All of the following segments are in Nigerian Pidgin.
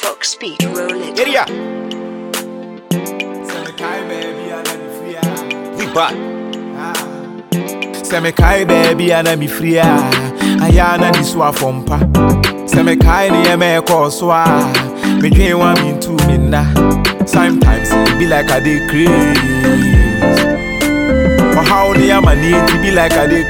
Fox Speed, roll it. Area, Semikai baby and I'm free. ah. we back. Semikai baby and I'm free. ah. Ayana ni swa fompa. Semikai ni eme ko swa. Me dream one me two me na. Sometimes it be like I dey craze. But how the am it be like I dey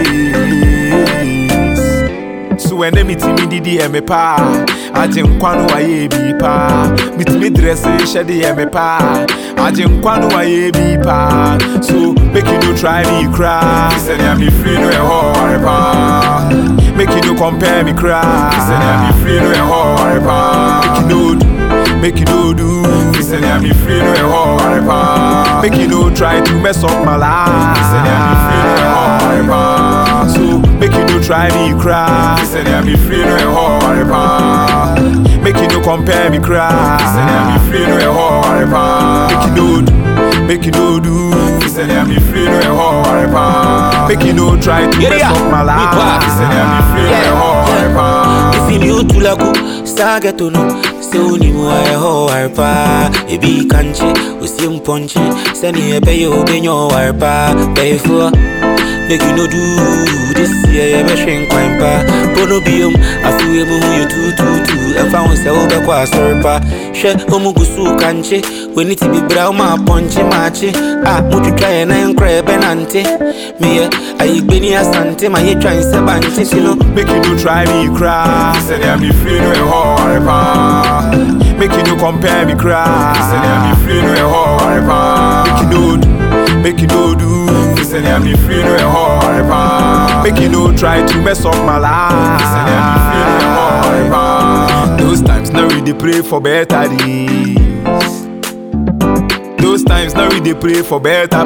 craze. So when they meet me didi eme pa Aje nkwano wa ye bi pa Meet me dress shade eme pa Aje nkwano wa ye bi pa So make you no try me cry Say I'm free no e ho are pa Make you no compare me cry Say I'm free no e ho are pa Make you no do Make you no do Say I'm free no e ho are pa Make you no try to mess up my life Say I'm free no e ho are pa So make you no try me cry Say I'm free no e ho are pa Make you no compare me cry Say I'm free no e ho are pa Make you no do Make you no do Say I'm free no e ho are pa Make you no try to mess Yeah, up my we life back. Say I'm free no e ho are pa ifili utulaku sageto no sɛ wonim ayɛ hɔ ware paa ebi kankye osie mpɔnkye sɛne ɛbɛyɛ wobɛnya ɔware paa bɛyɛfoɔ make you no do this year yɛbɛhwe nkwan pa po no biom afewe mu ho yɛ tututu ɛmfa ho sɛ wobɛkɔ asɔre pa hwɛ ɔmu gu so kankye w'ani te bibra woma apɔnkye maakye a motwitwa yɛ nan korɛ ɛbɛnante meyɛ ayigbeni asante ma yɛtwan sɛ bankye ti no Make you no try me cry. Say I'm free no e hore pa. Make you no compare me cry. Say I'm free no e hore pa. Make you no do. Make you no do. Say I'm free no e hore pa. Make you no try to mess up my life. Say I'm free no e hore pa. Those times now we dey pray for better days. Those times now we dey pray for better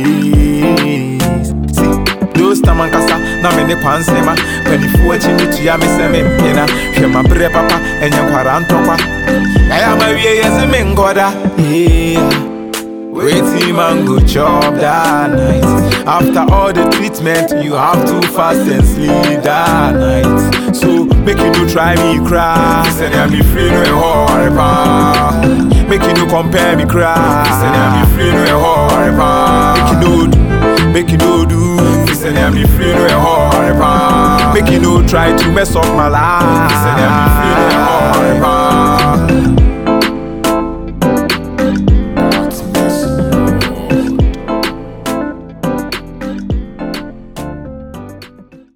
place. See, those time ankasa na me ne kwansema panifoɔ akyi me tua me sɛ mempena hwɛ maberɛ papa ɛnyɛ nkwara ntɔkwa ɛyɛ ma wie yɛ se menkɔda Yeah. Waiting man go chop that night. After all the treatment, you have to fast and sleep that night. So make you no try me cry. Say I'm free no e hore pa. Make you no compare me cry. Say I'm free no e hore pa. Make you no do. Make you no do. Say I'm free no e hore pa. Make you no try to mess up my life. Say I'm free no e hore pa.